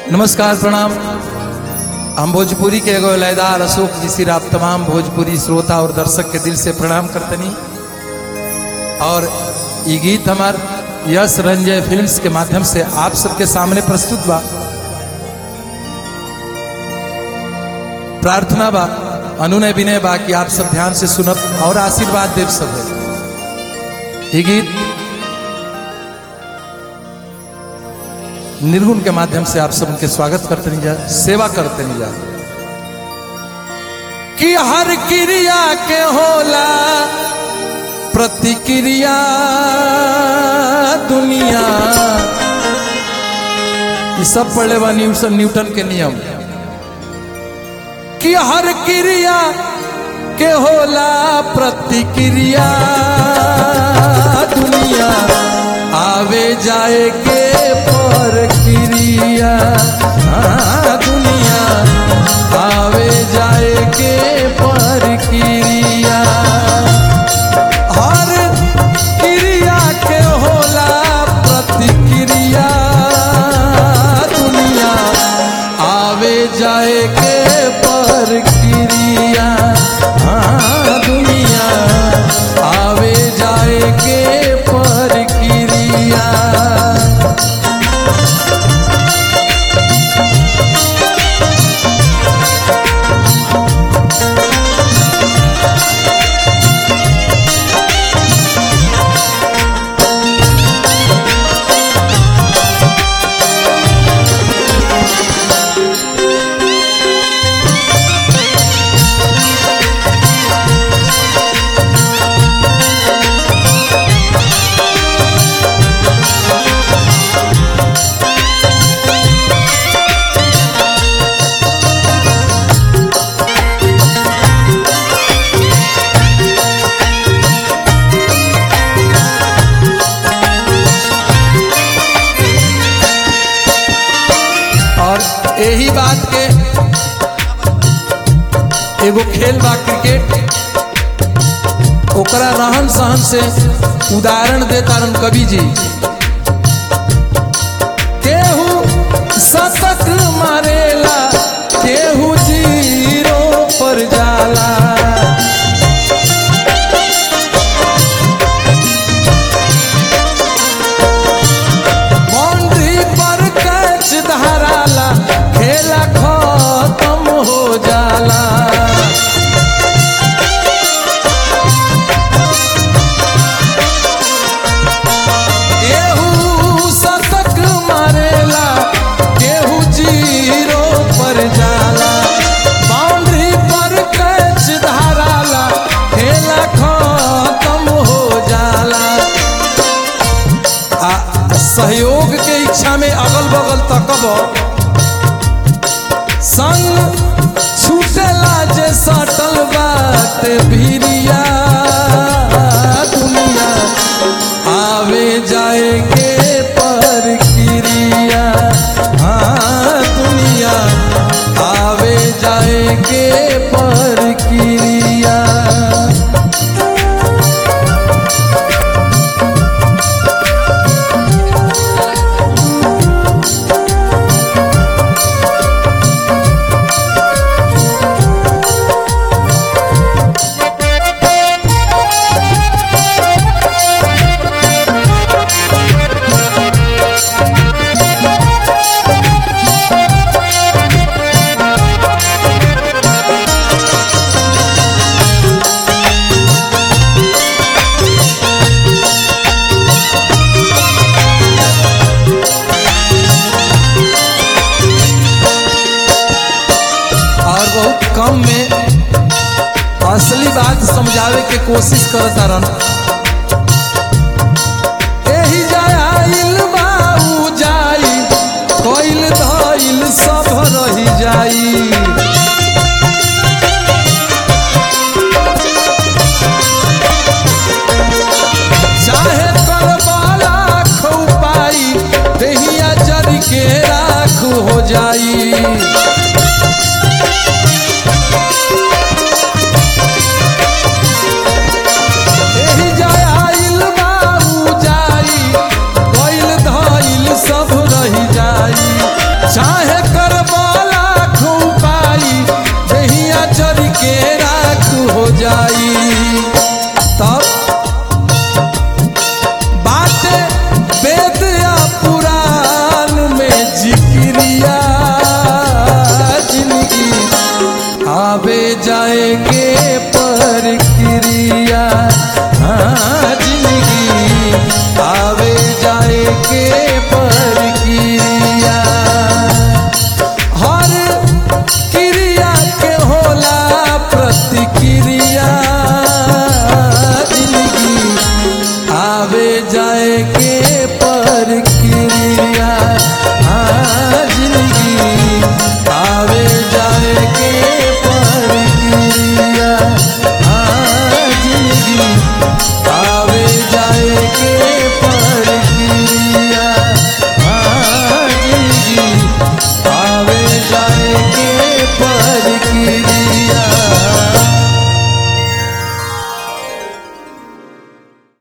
नमस्कार प्रणाम हम भोजपुरी के एगो लयदार अशोक जी सिर आप तमाम भोजपुरी श्रोता और दर्शक के दिल से प्रणाम करतनी और ये गीत हमार यश रंजय फिल्म्स के माध्यम से आप सबके सामने प्रस्तुत बा प्रार्थना बा अनुनय विनय बा कि आप सब ध्यान से सुनब और आशीर्वाद देव सब ये गीत निर्गुण के माध्यम से आप सब उनके स्वागत करते नहीं जा सेवा करते नहीं जा कि हर क्रिया के होला प्रतिक्रिया दुनिया ये सब पढ़े बा न्यूटन न्यूटन के नियम कि हर क्रिया के होला प्रतिक्रिया दुनिया आवे जाए के प्रक्रिया हाँ, दुनिया आवे जाए के प्रक्रिया हर क्रिया के होला प्रतिक्रिया दुनिया आवे जाए के प्रक्रिया हाँ, दुनिया आवे जाए के प्रक्रिया और यही बात के एगो खेल बा क्रिकेट ओकरा रहन सहन से उदाहरण दे तारन कवि जी केहू शतक मारेला केहू जीरो पर जाला बाउंड्री पर कैच धराला खेला खत्म हो जाला केहू शतक मारेला केहू जीरो पर जाला बाउंड्री पर कैच धराला खेला खत्म हो जाला आ सहयोग के इच्छा में अगल बगल तकब संग छूटेला जे सटल बात भिरिया दुनिया आवे जाए के प्रक्रिया हाँ दुनिया आवे जाए के प्रक्रिया और बहुत कम में असली बात समझावे के कोशिश करता रहन एही जाइल बाऊ जाई कोइल धइल सब रही जाई चाहे करबाला खौ पाई देहिया जरी के राख हो जाई